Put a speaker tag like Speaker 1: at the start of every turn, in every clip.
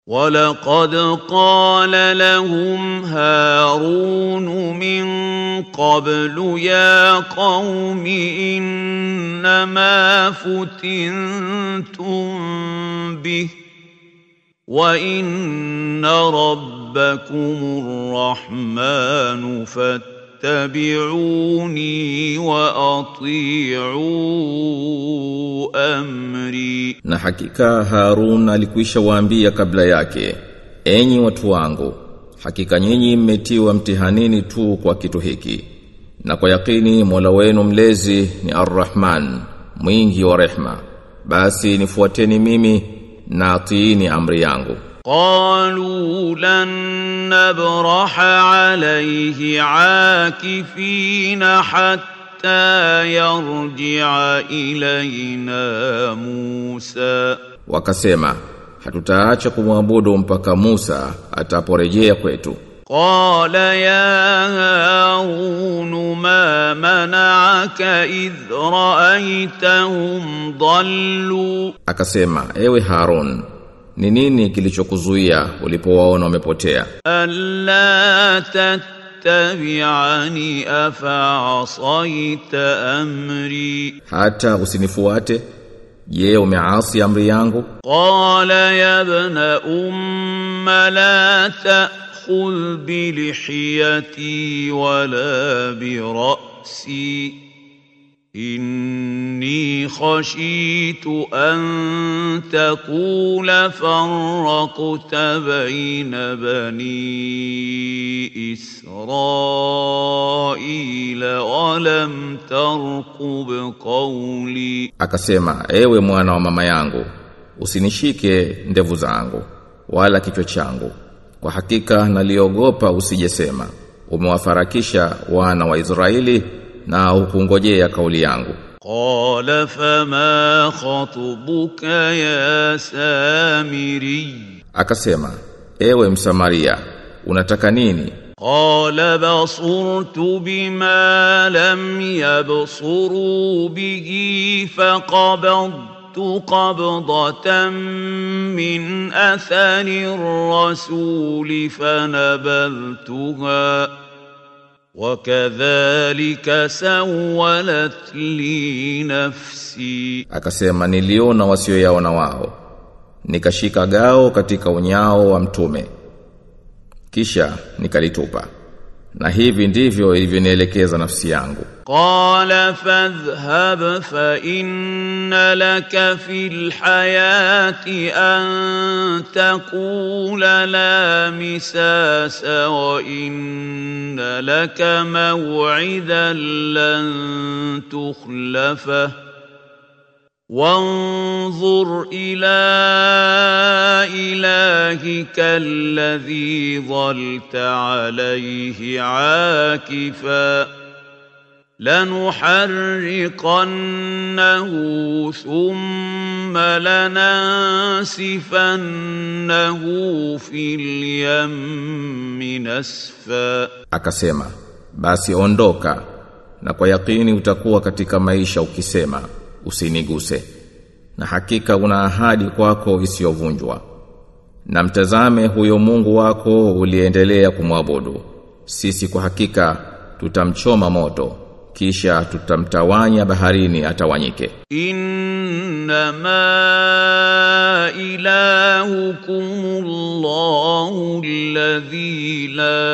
Speaker 1: ولقد قال لهم هارون من قبل يا قوم انما فتنتم به وان ربكم الرحمن فاتبعوني واطيعوا امري
Speaker 2: Na hakika Harun alikwisha waambia kabla yake, enyi watu wangu, hakika nyinyi mmetiwa mtihanini tu kwa kitu hiki. Na kwa yakini Mola wenu mlezi ni Ar-Rahman, mwingi wa rehma. Basi nifuateni mimi na atiini amri yangu.
Speaker 1: قالوا لن نبرح عليه عاكفين حتى يرجع الينا موسى
Speaker 2: Wakasema, hatutaacha kumwabudu mpaka Musa ataporejea kwetu.
Speaker 1: قال يا هارون ما منعك اذ رايتهم ضلوا
Speaker 2: Akasema, ewe Harun, ni nini kilichokuzuia ulipowaona wamepotea?
Speaker 1: ألا تتبعني أفعصيت أمري
Speaker 2: Hata usinifuate? Je, umeasi amri yangu?
Speaker 1: قال يا ابن أم لا تأخذ بلحيتي ولا برأسي إني خشيت أن تقول فرقت بين بني إسرائيل ولم ترقب قولي
Speaker 2: Akasema, ewe mwana wa mama yangu, usinishike ndevu zangu, wala kichwa changu. Kwa hakika naliogopa usijesema, umewafarakisha wana wa Israeli na hukungojea kauli yangu.
Speaker 1: قال فما خطبك يا سامري
Speaker 2: Akasema, ewe Msamaria, unataka nini?
Speaker 1: قال بصرت بما لم يبصروا به فقبضت قبضة من أثر الرسول فنبذتها وكذلك سولت لي نفسي
Speaker 2: Akasema, niliona wasioyaona wao. Nikashika gao katika unyao wa mtume. Kisha nikalitupa. Na hivi ndivyo ilivyonielekeza nafsi yangu.
Speaker 1: قال فاذهب فإن لك في الحياة أن تقول لا مساس وإن لك موعدا لن تخلفه وانظر إلى إلهك الذي ظلت عليه عاكفاً لنحرقنه ثم لننسفنه في اليم نسفا
Speaker 2: Akasema, basi ondoka na kwa yakini utakuwa katika maisha ukisema usiniguse. Na hakika una ahadi kwako isiyovunjwa. Na mtazame huyo Mungu wako uliendelea kumwabudu. Sisi kwa hakika tutamchoma moto kisha tutamtawanya baharini atawanyike.
Speaker 1: إنما إلهكم الله الذي لا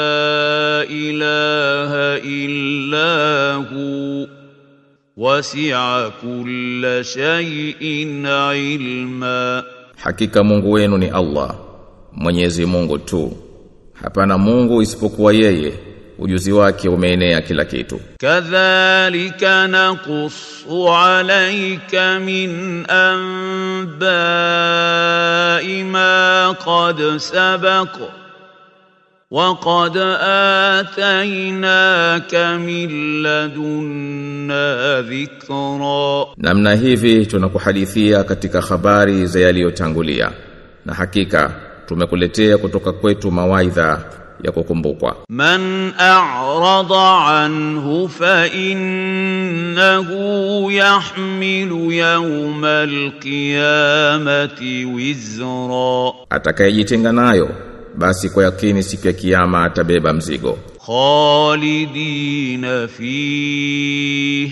Speaker 1: إله إلا هو وسع كل شيء علما
Speaker 2: Hakika Mungu wenu ni Allah, Mwenyezi Mungu tu. Hapana Mungu isipokuwa yeye. Ujuzi wake umeenea kila kitu.
Speaker 1: كذلك نقص عليك من أنباء ما قد سبق وقد آتيناك من لدنا ذكرا
Speaker 2: Namna hivi tunakuhadithia katika habari za yaliyotangulia. Na hakika tumekuletea kutoka kwetu mawaidha ya kukumbukwa
Speaker 1: من أعرض عنه فإنه يحمل يوم القيامة وزرا
Speaker 2: atakayejitenga nayo basi kwa yakini siku ya kiyama atabeba mzigo
Speaker 1: خالدين فيه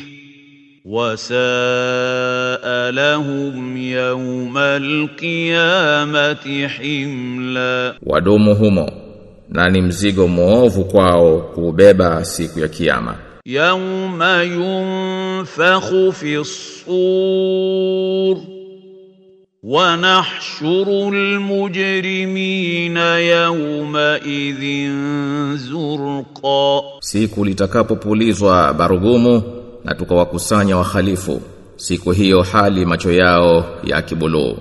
Speaker 1: وساء لهم يوم القيامة حملا
Speaker 2: wadumu humo na ni mzigo mwovu kwao kuubeba siku ya kiyama
Speaker 1: يوم ينفخ في الصور ونحشر المجرمين يومئذ زرقا
Speaker 2: siku litakapopulizwa barugumu na tukawakusanya wahalifu siku hiyo hali macho yao ya kibuluu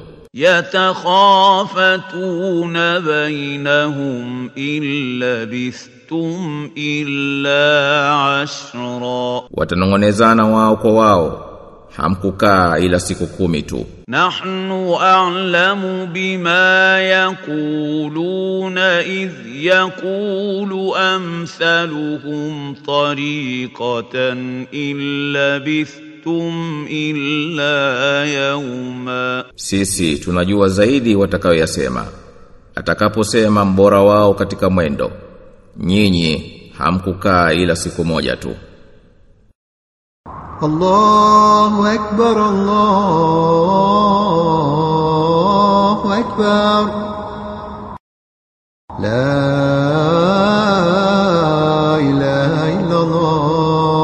Speaker 1: يتخافتون بينهم إن لبثتم إلا عشرا
Speaker 2: watanongonezana wao kwa wao hamkukaa ila siku kumi tu
Speaker 1: نحن أعلم بما يقولون إذ يقول أمثلهم طريقة إن لبثتم إلا يوما
Speaker 2: sisi tunajua zaidi watakayoyasema atakaposema mbora wao katika mwendo nyinyi hamkukaa ila siku moja tu
Speaker 3: الله أكبر الله أكبر لا إله إلا الله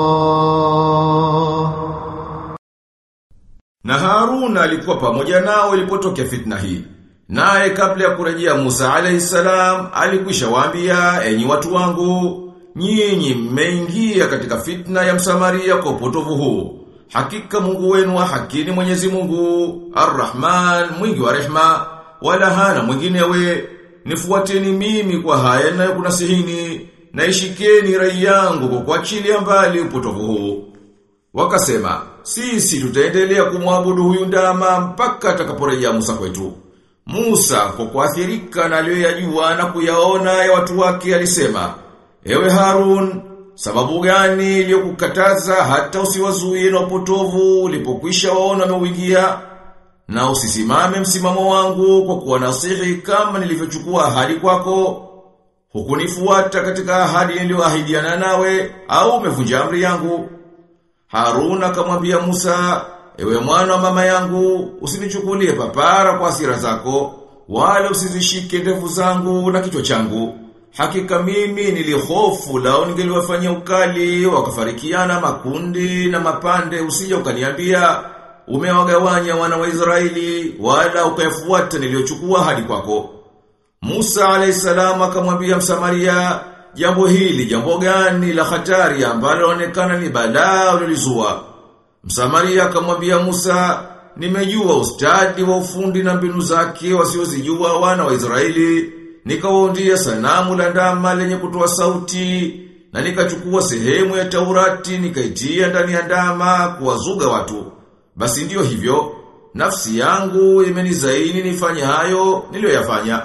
Speaker 4: Na Harun alikuwa pamoja nao ilipotokea fitna hii. Naye kabla ya kurejea Musa alayhi salam alikwisha waambia enyi watu wangu nyinyi mmeingia katika fitna ya Msamaria kwa upotovu huu. Hakika Mungu wenu wa haki ni Mwenyezi Mungu, Ar-Rahman, mwingi wa rehma, wala hana mwinginewe. Nifuateni mimi kwa haya ninayokunasihini, na ishikeni rai yangu kwa kuachilia mbali upotovu huu. Wakasema, sisi tutaendelea kumwabudu huyu ndama mpaka atakaporejea Musa kwetu. Musa kwa kuathirika na aliyoyajua na kuyaona ya watu wake alisema, Ewe Harun, sababu gani iliyokukataza hata usiwazuie na upotovu ulipokwisha waona wameuingia? Na usisimame msimamo wangu kwa kuwa nasihi kama nilivyochukua ahadi kwako. Hukunifuata katika ahadi niliyoahidiana nawe au umevunja amri yangu. Harun akamwambia Musa, ewe mwana wa mama yangu, usinichukulie papara kwa hasira zako, wala usizishike ndevu zangu na kichwa changu. Hakika mimi nilihofu lao ningeliwafanyia ukali, wakafarikiana makundi na mapande, usije ukaniambia umewagawanya wana wa Israeli, wala ukayafuata niliyochukua hadi kwako. Musa alayhisalam akamwambia Msamaria, jambo hili jambo gani la hatari ambalo laonekana ni balaa ulilizua. Msamaria akamwambia Musa, nimejua ustadi wa ufundi na mbinu zake wasiozijua wana wa Israeli, nikawaundia sanamu la ndama lenye kutoa sauti, na nikachukua sehemu ya Taurati nikaitia ndani ya ndama kuwazuga watu. Basi ndiyo hivyo, nafsi yangu imenizaini nifanye hayo niliyoyafanya.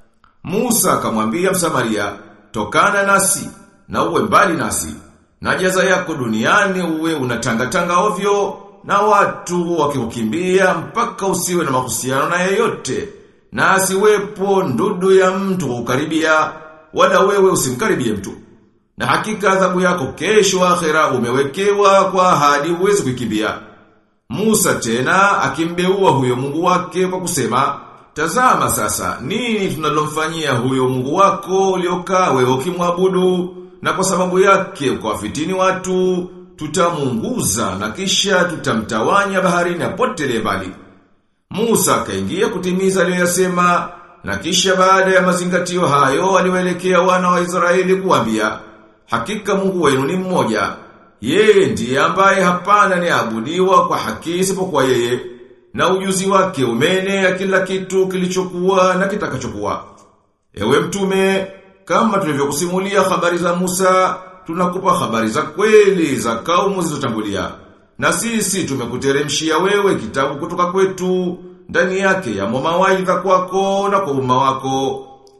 Speaker 4: Musa akamwambia Msamaria, tokana nasi na uwe mbali nasi. Na jaza yako duniani uwe unatangatanga ovyo na watu wakikukimbia mpaka usiwe na mahusiano na yeyote. Na asiwepo ndudu ya mtu kukaribia wala wewe usimkaribie mtu. Na hakika adhabu yako kesho akhera umewekewa kwa ahadi huwezi kukimbia. Musa tena akimbeua huyo Mungu wake kwa kusema, Tazama sasa, nini tunalomfanyia huyo Mungu wako uliokaa wewe ukimwabudu na kwa sababu yake ukawafitini watu, tutamunguza na kisha tutamtawanya baharini apotelee mbali. Musa akaingia kutimiza aliyoyasema na kisha baada ya mazingatio hayo aliwaelekea wana wa Israeli kuambia, hakika Mungu wenu ni mmoja. Yeye ndiye ambaye hapana ni abudiwa kwa haki isipokuwa yeye na ujuzi wake umeenea kila kitu kilichokuwa na kitakachokuwa. Ewe mtume, kama tulivyokusimulia habari za Musa, tunakupa habari za kweli za kaumu zilizotangulia. Na sisi tumekuteremshia wewe kitabu kutoka kwetu, ndani yake ya mawaidha kwako na kwa umma wako,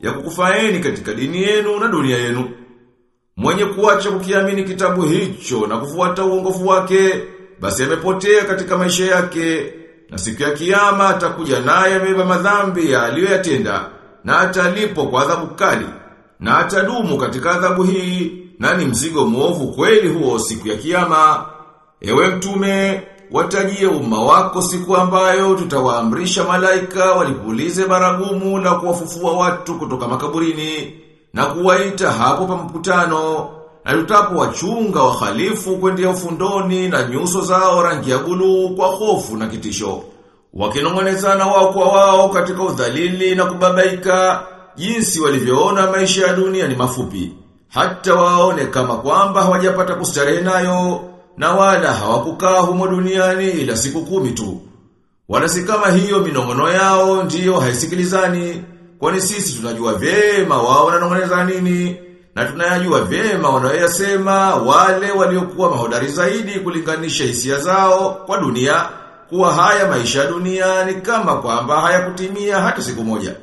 Speaker 4: ya kukufaeni katika dini yenu na dunia yenu. Mwenye kuacha kukiamini kitabu hicho na kufuata uongofu wake, basi amepotea katika maisha yake, na siku ya kiyama atakuja naye amebeba madhambi aliyoyatenda, na atalipo kwa adhabu kali, na atadumu katika adhabu hii, na ni mzigo mwovu kweli huo siku ya kiyama. Ewe mtume, watajie umma wako siku ambayo tutawaamrisha malaika walipulize baragumu la kuwafufua watu kutoka makaburini na kuwaita hapo pa mkutano na tutapo wachunga wahalifu kwendea ufundoni na nyuso zao rangi ya buluu kwa hofu na kitisho wakinong'onezana wao kwa wao katika udhalili na kubabaika jinsi walivyoona maisha ya dunia ni mafupi hata waone kama kwamba hawajapata kustarehe nayo na wala hawakukaa humo duniani ila siku kumi tu. Wala si kama hiyo minongono yao ndiyo haisikilizani, kwani sisi tunajua vyema wao wananong'oneza nini, na tunayajua vyema wanayoyasema wale waliokuwa mahodari zaidi kulinganisha hisia zao kwa dunia, kuwa haya maisha ya dunia ni kama kwamba hayakutimia hata siku moja.